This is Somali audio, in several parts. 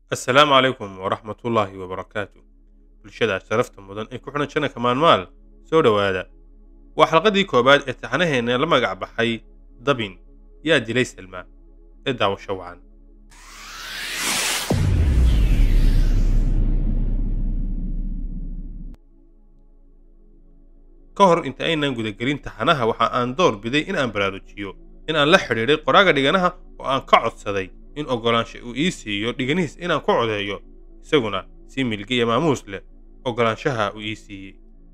assalaamu calaykum waraxmatullaahi wabarakaatu bulshada sharafta mudan ee ku xidhan janaka maalmaal soo dhowaada waa xalqadii koowaad ee taxanaheena la magac baxay dabin yaa dilay salmaa ee daawasho wacan ka hor inta aynaan gudagelin taxanaha waxa aan door biday in aan baraarujiyo in aan la xidhiidhay qoraaga dhiganaha oo aan ka codsaday in oggolaansha uu ii siiyo dhiganihiis inaan ku codeeyo isaguna si milge iyo maamuus leh oggolaanshaha uu ii siiyey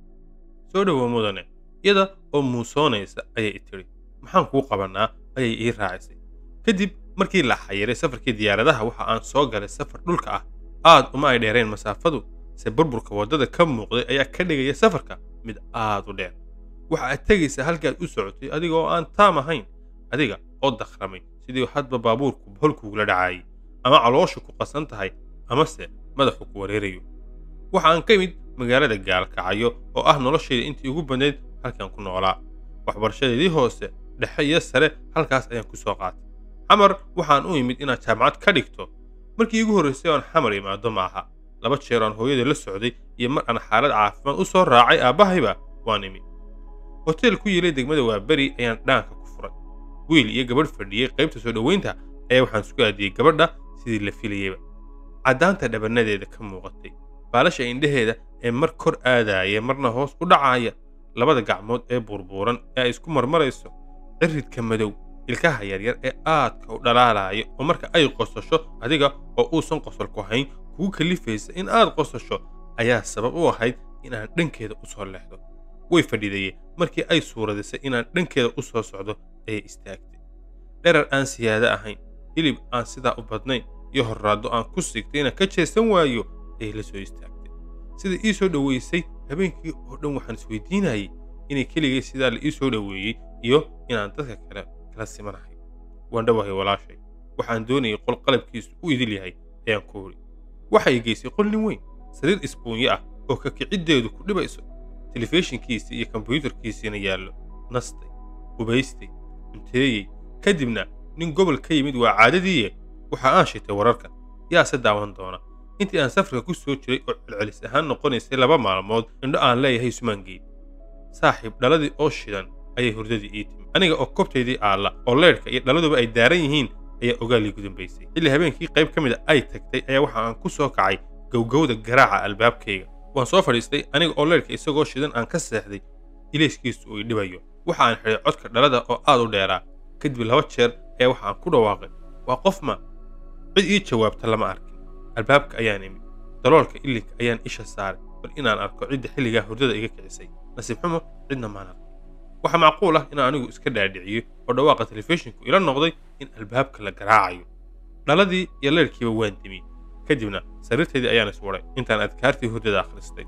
soo dhowow mudane iyada oo muusoonaysa ayay i tidhi maxaan kuu qabannaa ayay ii raacisay kadib markii la xayiray safarkii diyaaradaha waxa aan soo galay safar dhulka ah aad uma ay dheereen masaafadu se burburka waddada ka muuqday ayaa ka dhigaya safarka mid aad u dheer waxa aad tegaysaa halkaad u socotay adiga oo aan taam ahayn adiga oo dakhramay sidii hadba baabuurku holkuugula dhacaayay ama caloosha ku qasan tahay amase madaxu ku wareerayo waxa aan ka imid magaalada gaalkacayo oo ah noloshayda intii ugu badnayd halkaan ku noolaa waxbarashadeedii hoose dhexe iyo sare halkaas ayaan ku soo qaatay xamar waxaan u imid inaad jaamacad ka dhigto markii iigu horraysay oan xamar imaado maaha laba jeer aan hooyada la socday iyo mar aan xaalad caafimaad u soo raacay aabbahayba waan imid hoteel ku yiilay degmada waaberi ayaan dhaanka ku furay wiil iyo gabadh fadhiyey qaybta soo dhoweynta ayaa waxaan isku aadiyey gabadha sidii la filayeyba caddaanta dhabanadeeda ka muuqatay baalasha indhaheeda ee mar kor aadaaya marna hoos u dhacaaya labada gacmood ee burbuuran ee ay isku marmarayso ciridka madow ilkaha yaryar ee aadka u dhalaalaya oo marka ay qosasho adiga oo uusan qosol ku hayn kugu kalifaysa in aad qosasho ayaa sabab u ahayd inaan dhankeeda u soo leexdo way fadhidaye markii ay suuradisay inaan dhankeeda u soo socdo ayay istaagtay dherar aan siyaado ahayn hilib aan sidaa u badnayn iyo horraaddo aan ku sigtay inaan ka jeesan waayo ayay la soo istaagtay sida ii soo dhoweysay habeenkii oo dhan waxaan isweydiinayay inay keligay sidaa la ii soo dhoweeyey iyo inaan dadka kale kala simanahay waan dhowahay walaashay waxaan doonayay qol qalabkiisu u idil yahay ayaan ku huri waxay geysay qol nin weyn sariir isbuunyo ah oo kakiciddeedu ku dhibayso telefishinkiisii iyo kombyuutarkiisiina yaallo nastay hubaystay cunteeyey kadibna nin gobol ka yimid waa caadadiiye waxa aan shitay wararka yaase daawan doona intii aan safarka ku soo jiray oo celcelis ahaan noqonaysay laba maalmood indho aan leeyahay sumaangeed saaxiib dhaladii oo shidan ayay hurdadii ii timi aniga oo kobtaydii aalla oo leydhka iyo dhaladuba ay daaran yihiin ayaa ogaalii gudambaysay xilli habeenkii qayb ka mid a ay tagtay ayaa waxa aan ku soo kacay gowgowda garaaca albaabkayga waan soo fadhiistay aniga oo leydhka isagoo shidan aan ka seexday ilayskiisu uu idhibayo waxa aan xidhay codka dhalada oo aad u dheeraa kadib laba jeer ayaa waxa aan ku dhawaaqay waa qof ma cid ii jawaabta lama arkin albaabka ayaan imid daloolka ilinka ayaan isha saaray bal inaan arko cidda xilligaa hurdada iga kicisay nasiib xumo cidna maan arkin waxaa macquul ah inaan anigu iska dhaadhiciyo oo dhawaaqa telefishinku ila noqday in albaabka la garaacayo dhaladii iyo leyrhkiiba waan dimiyey kadibna sariirtaydii ayaan iswaday intaan adkaartii hurdada akhristay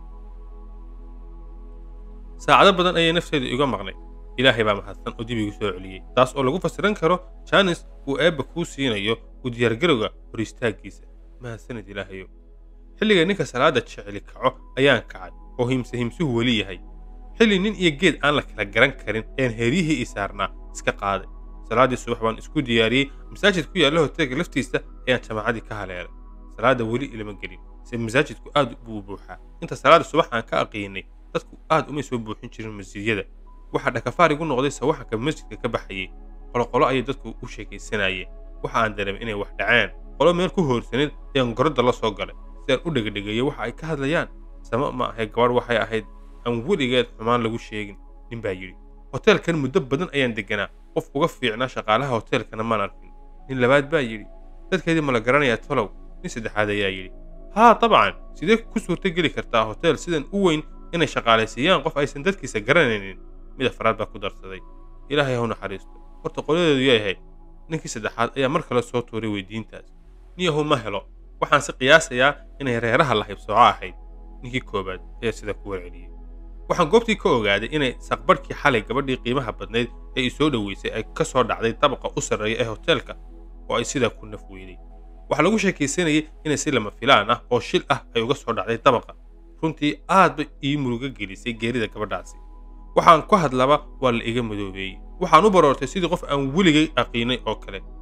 saacado badan ayay nafteedu iga maqnay ilaahay baa mahadsan oo dib igu soo celiyey taas oo lagu fasiran karo jaanis uu eebba kuu siinayo u diyaargarowga hor istaaggiisa mahadsanid ilaahayo xilliga ninka salaada jeceli kaco ayaan kacay oo himse himsuhu weli yahay xilli nin iyo geed aan la kala garan karin ayaan heeryihii ii saarnaa iska qaaday salaaddii subax baan isku diyaariyey masaajid ku yaalla hoteelka laftiisa ayaan jamaacadii ka haleelay salaadda weli ilama gelin se masaajidku aad buu buuxaa inta salaadda subax aan ka aqiinay dadku aad umay soo buuxin jirin masjidyada waxaa dhakafaar igu noqday sawaxanka masjidka ka baxayey qoloqolo ayay dadku u sheekaysanayeen waxa aan dareemay inay wax dhaceen qolo meel ku hoorsanid ayaan gorodda la soo galay si aan u dhegedhegeeyo waxa ay ka hadlayaan sama ma ahay gabadh waxay ahayd aan weligeed xumaan lagu sheegin nin baa yidhi hoteelkan muddo badan ayaan degganaa qof uga fiicnaa shaqaalaha hoteelkana maan arkin nin labaad baa yidhi dadkeedii ma la garanayaa tolow nin saddexaad ayaa yidhi haa dabcan sidee ku suurto geli kartaa hoteel sidan u weyn inay shaqaalaysiiyaan qof aysan dadkiisa garanaynin mid afraad baa ku darsaday ilaahay haw naxariisto horta qoladeedu yayahay ninkii saddexaad ayaa mar kale soo tuuray weydiintaas niyahu ma helo waxaan si qiyaasayaa inay reeraha la haybsooco ahayd ninkii koowaad ayaa sida ku warceliyey waxaan goobtii ka ogaaday inay saqbarhkii xalay gabadhii qiimaha badnayd ee i soo dhoweysay ay ka soo dhacday dabaqa u sarreeya ee hoteelka oo ay sidaa ku naf weyday waxaa lagu sheekaysanayay inay si lama filaan ah oo shil ah ay uga soo dhacday dabaqa runtii aad bay ii murugo gelisay geerida gabadhaasi waxaan ku hadlaba waa la iga madoobeeyey waxaan u baroortay sidii qof aan weligay aqiinay oo kale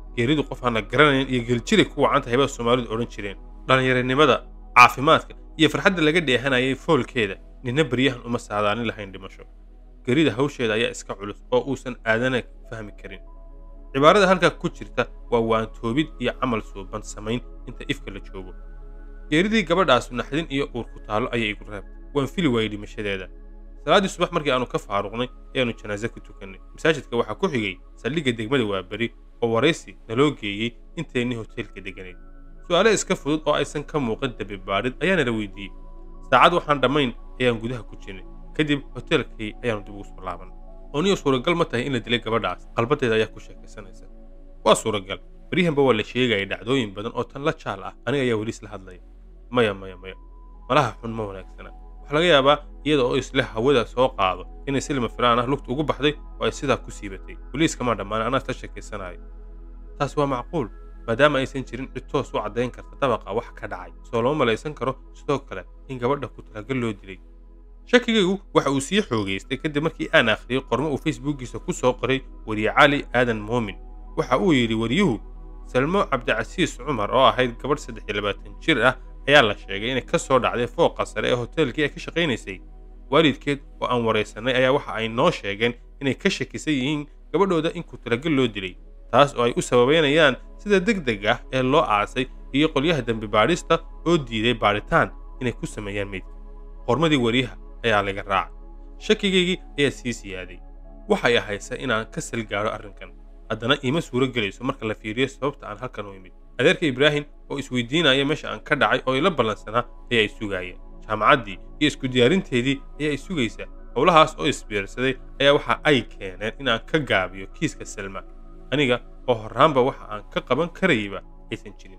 geeridu qof aan la garanayn iyo geljiray ku wacan tahay baa soomaalidu odhan jireen dhallinyaranimada caafimaadka iyo farxadda laga dheehanayay foolkeeda nina beryahan uma saadaalin lahayn dhimasho gerida hawsheeda ayaa iska culus oo uusan aadana fahmi karin cibaarada halkaa ku jirta waa waantoobid iyo camal suuban samayn inta ifka la joogo geeridii gabadhaasu naxdin iyo uur ku taallo ayay igu reebtay waan fili waayey dhimashadeeda salaaddii subax markii aanu ka faaruqnay ayaannu janaaso ku tukannay masaajidka waxaa ku xigay saldhigga degmada waaberi oo waraysi naloo geeyey inteennii hoteelka degganayd su'aale iska fudud oo aysan ka muuqan dabibaadhid ayaana la weydiiyey saacad waxaan dhammayn ayaan gudaha ku jirnay kadib hoteelkii ayaannu dib ugu soo laaban ooniyo suuragal ma tahay in la dilay gabadhaas qalbadeeda ayaa ku sheekaysanaysa waa suuragal beryahanba waa la sheegaya dhacdooyin badan oo tan la jaal ah aniga ayaa weli isla hadlaya maya maya maya malaha xun ma wanaagsana waxaa laga yaabaa iyada oo isle hawada soo qaado inay si lama filaan ah lugta ugu baxday oo ay sidaa ku siibatay weliiskamaa dhammaan anaa isla sheekaysanayo taas waa macquul maadaama aysan jirin cid toos u caddayn karta dabaqa wax ka dhacay soo lama malaysan karo sidoo kale in gabadha ku talagal loo dilay shakigaygu waxa uu sii xoogaystay kadib markii aan akhriyey qormo uu facebookiisa ku soo qoray weriye cali aadan muumin waxa uu yidhi wariyuhu salmo cabdicasiis cumar oo ahayd gabadh saddex iyo labaatan jir ah ayaa la sheegay inay ka soo dhacday fooqa sare ee hoteelkii ay ka shaqaynaysay waalidkeed oo aan waraysanay ayaa waxa ay noo sheegeen inay ka shakisan yihiin gabadhooda in ku talagal loo dilay taas oo ay u sababaynayaan sida deg deg ah ee loo aasay iyo qolyaha dembi baadhista oo diiday baadhitaan inay ku sameeyaan meydka qormadii weriyaha ayaa laga raacay shakigaygii ayaa sii siyaaday waxay ahaysa inaan ka sal gaadho arrinkan haddana iima suuro gelayso marka la fiiriyo sababta aan halkan u imid adeerka ibraahim oo isweydiinaya meesha aan ka dhacay oo ila ballansanaa ayaa isugaaya jaamacaddii iyo isku diyaarinteedii ayaa isugaysa howlahaas oo isbiirsaday ayaa waxa ay keeneen inaan ka gaabiyo kiiska salma aniga oo horraanba waxa aan ka qaban karayba aysan jirin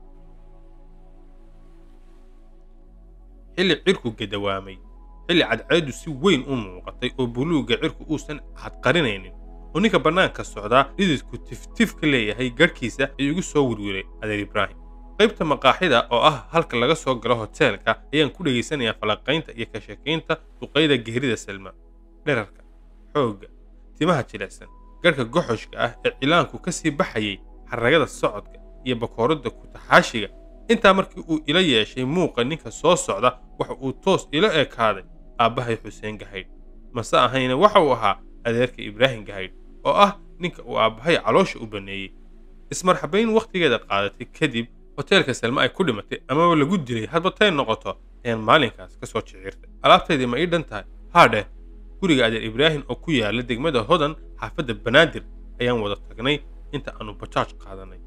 xilli cirku gadawaamay xilli cadceeddu si weyn u muuqatay oo buluugga cirku uusan cadqarinaynin oo ninka bannaanka socdaa dhididku tiftif ka leeyahay garhkiisa ayuu igu soo wirwiray adeer ibraahim qaybta maqaaxida oo ah halka laga soo galo hoteelka ayaan ku dhegaysanayaa falaqaynta iyo ka sheekaynta duqayda geerida salma dherarka xoogga timaha jilicsan garhka goxoshka ah ee cilaanku ka sii baxayay xaragada socodka iyo bakooradda kutaxaashiga intaa markii uu ila yeeshay muuqa ninka soo socda waxa uu toos ila ekaaday aabbahay xuseen gahaydh mase ahayna waxa uu ahaa adeerka ibraahim gahaydh oo ah ninka uu aabbahay caloosha u banneeyey ismarxabayn wakhtigeeda qaadatay kadib hoteelka salme ay ku dhimatay amaba lagu dilay hadba tay noqoto ayaan maalinkaas ka soo jiciirtay alaabtaydii ma ii dhan tahay haadheh guriga adeer ibraahim oo ku yaala degmada hodan xaafadda banaadir ayaan wada tagnay inta aanu bajaaj qaadanay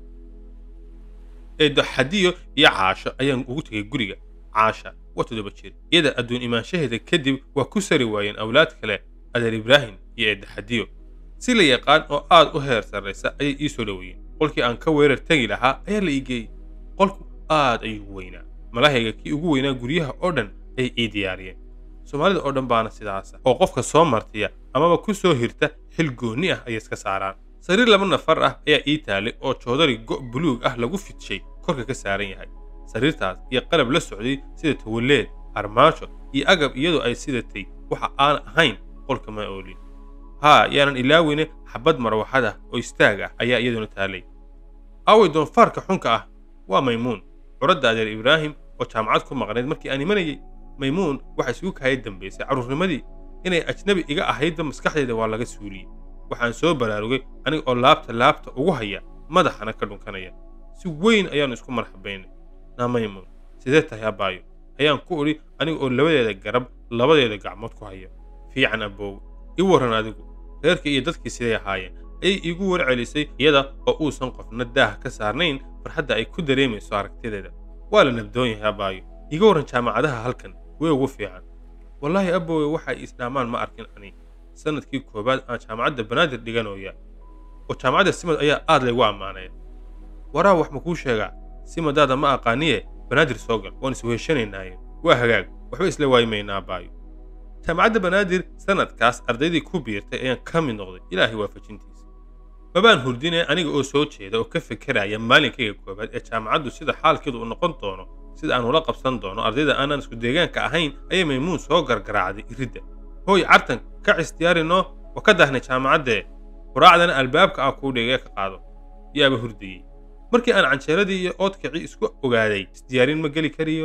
eedo xadiyo iyo caasho ayaan ugu tegay guriga caasha waa toddoba jir iyada adduun imaanshaheeda kadib waa ku sari waayeen awlaad kale adeer ibraahim iyo eedda xadiyo si la yaqaan oo aad u heer sarraysa ayay ii soo dhoweeyeen qolkii aan ka weerar tegi lahaa ayaa la ii geeyey qolku aad ayuu u weynaa malahayga kii ugu weynaa guryaha oo dhan ayay ii diyaariyeen soomaalida oo dhan baana sidaasa oo qofka soo martiya amaba ku soo hirta xil goonni ah ayay iska saaraan sariir laba nafar ah ayaa ii taalay oo joodari go' buluug ah lagu fidshay korka ka saaran yahay sariirtaas iyo qalab la socday sida tawaleed armaajo iyo agab iyadoo ay sidatay waxa aan ahayn qolka ma oolin haa yaanan ilaaweyne xabad marwaxad ah oo istaag ah ayaa iyaduna taalay aaway doonfaarka xunka ah waa maymuun curadda adeer ibraahim oo jaamacad ku maqnayd markii aan imanayey maymuun waxa isugu kaaya dambaysay carruurnimadii inay ajnabi iga ahaydba maskaxdeeda waa laga suuliyey waxaan soo baraarugay aniga oo laabta laabta ugu haya madaxana ka dhunkanaya si weyn ayaannu isku marxabaynay naa maymuun sidee tahay abbaayo ayaan ku idhi aniga oo labadeeda garab labadeeda gacmood ku haya fiican abboowe ii warran adigu reerkii iyo dadkii siday ahaayeen ayay iigu warcelisay iyada oo uusan qofna daah ka saarnayn farxadda ay ku dareemayso aragtideeda waa la nabdoon yahay abbaayo iiga warran jaamacadaha halkan way ugu fiican wallaahi abboowe waxay isdhaamaan ma arkin ani sanadkii koowaad aan jaamacadda banaadir dhiganooya oo jaamacadda simad ayaa aad laygu ammaanaya waraa wax ma kuu sheegaa simadaada ma aqaaniye banaadir soo gal waan isweheshanaynaaye waa hagaag waxba isla waayimaynaa abbaayo jaamacadda banaadir sanadkaas ardaydii ku biirtay ayaan ka mid noqday ilaahay waafajintiisa mabaan hurdine aniga oo soo jeeda oo ka fekeraya maalinkayga koowaad ee jaamacaddu sida xaalkeedu u noqon doono sida aan ula qabsan doono ardayda aanaan isku deegaanka ahayn ayay maymuun soo gargaraacday iridda hooy cartan ka cisdiyaarinoo waa ka daahnay jaamacaddee quraacdana albaabka ah kuu dhigee ka qaado yaaba hurdayey markii aan canjeeradii iyo oodkicii isku ogaaday isdiyaarin ma geli kariyo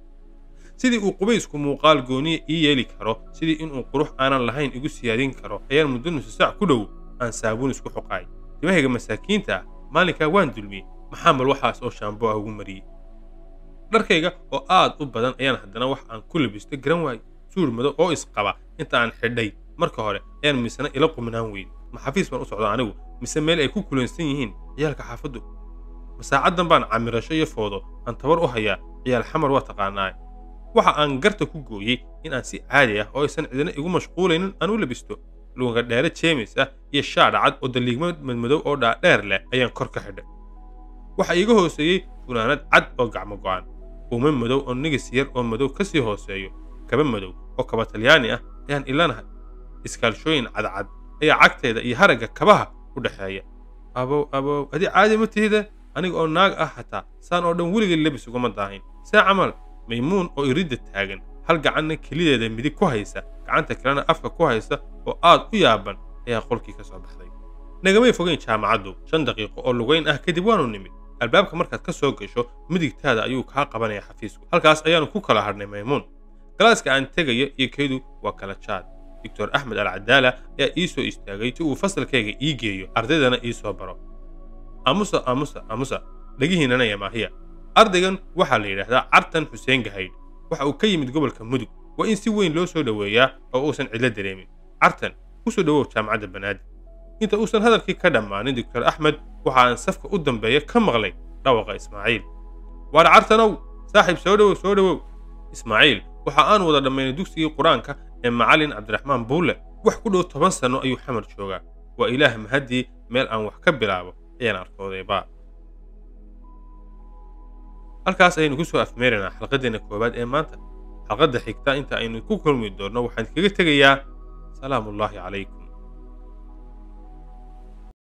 sidii uu qubaysku muuqaal gooniya ii yeeli karo sidii inuu qurux aanan lahayn igu siyaadin karo ayaan muddo nusu saac ku dhow aan saabuun isku xoqaay timahayga masaakiinta ah maalinkaa waan dulmiyey maxaa mal waxaas oo shaambo ah ugu mariyey dharkayga oo aad u badan ayaan haddana wax aan ku labisto garan waayey suur madow oo isqaba inta aan xidhay marka hore ayaan misena ila quminaan weyn ma xafiis baan u socda anigu mise meel ay ku kulansan yihiin ciyaalka xaafaddu ma saacaddan baan camirasho iyo foodo aan tabar u hayaa ciyaal xamar waa taqaanaa waxa aan garta ku gooyey in aan si caadi ah oo aysan cidina igu mashquulaynin aan u labisto luunga dheere jeemis ah iyo shaadha cad oo daliigmo madmadow oo dhaadheer leh ayaan kor ka xidhay waxa iiga hooseeyey funaanad cad oo gacmo go'an uume madow oo nigis yar oo madow ka sii hooseeyo kaba madow oo kaba talyaani ah ayaan ilanahay iskaalshooyin cadcad ayaa cagteeda iyo haragga kabaha u dhexeeya abow abow adi caadi ma tihide aniga oo naag ah xataa saan oo dhan weligay lebis ugama daahin see camal maymuun oo iridda taagan hal gacanna kelideeda midig ku haysa gacanta kalena afka ku haysa oo aad u yaaban ayaa qolkii ka soo baxday nagamay fogeyn jaamacaddu shan daqiiqo oo lugayn ah kadib waanu nimid albaabka markaad ka soo gasho midigtaada ayuu kaa qabanaya xafiisku halkaas ayaanu ku kala hadhnay maymuun galaaska aan tegaya iyo kaydu waa kala jaad doctor axmed alcadaala ayaa ii soo istaagay si uu fasalkayga ii geeyo ardaydana ii soo baro aamusa aamusa aamusa dhagihiinana yamaahiya ardaygan waxaa la yidhaahdaa cartan xuseen gahaydh waxa uu ka yimid gobolka mudug waa in si weyn loo soo dhoweeyaa oo uusan cidlo dareemin cartan ku soo dhowow jaamacadda banaadir inta uusan hadalkii ka dhammaanin doctor axmed waxa aan safka u dambeeya ka maqlay dhawaqa ismaaciil waar cartanow saaxiib soo dhowow soo dhowow ismaaciil waxa aan wada dhammaynay dugsigii qur-aanka ee macallin cabdiraxmaan buulle wax ku dhow toban sanno ayuu xamar joogaa waa ilaah mahaddii meel aan wax ka bilaabo ayaan arkoodaybaa halkaas ayaynu ku soo afmeeraynaa xalqaddeenna koowaad ee maanta xalqadda xigta inta aynu ku kulmi doonno waxaan kaga tegayaa salaamuullaahi calaykum